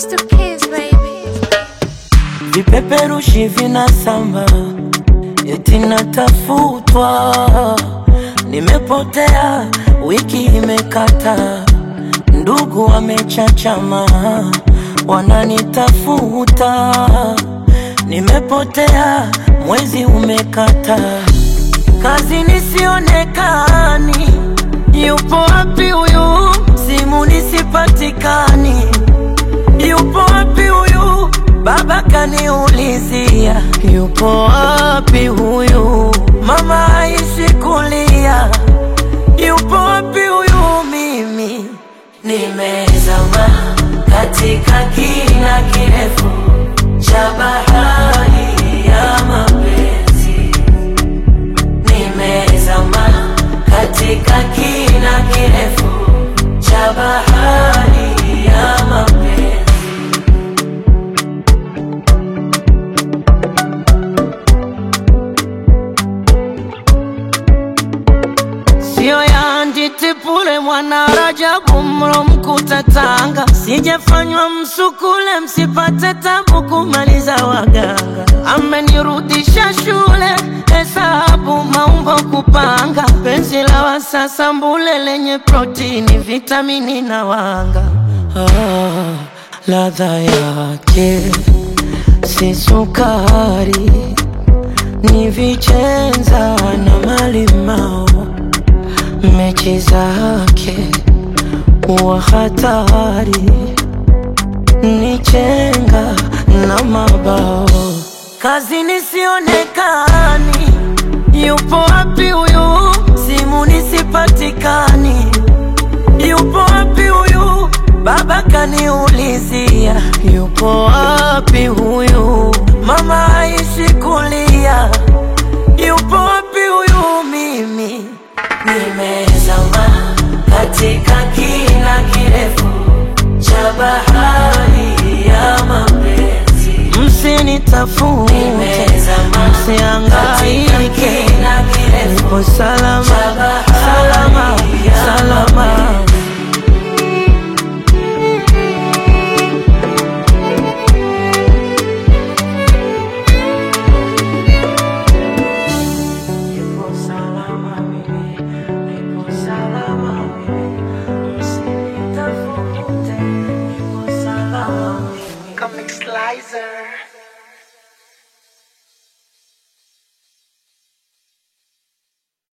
It's the kids, baby. Vipeperushi vinasamba eti natafutwa, nimepotea, wiki imekata, ndugu wamechachama, wananitafuta, nimepotea, mwezi umekata, kazi nisionekani, yupo wapi huyu? Simu nisipatikani, yupo wapi huyu? Baba kaniulizia, yupo wapi huyu? Mama aishi kulia, yupo wapi huyu? Mimi nimezama katika kina kirefu cha bahari ya mapenzi, nimezama katika kina kirefu cha bahari ya mapenzi. Sio ya nditipule mwana Rajabu mro mkuta Tanga, sijafanywa msukule msipate tabu kumaliza waganga. Amenirudisha shule hesabu maumbo kupanga, penzi la wasasa mbule lenye protini vitamini na wanga. Ah, ladha yake si sukari, ni vichenza na malimao mechi zake wa hatari ni chenga na mabao kazi nisionekani yupo wapi huyu simu nisipatikani yupo wapi huyu baba kaniulizia yupo wapi huyu mama aishi kulia yupo wapi huyu mimi nimezama katika kina kirefu cha bahari ya mapenzi msinitafute Nimezama msiangaike katika kina kirefu nipo salama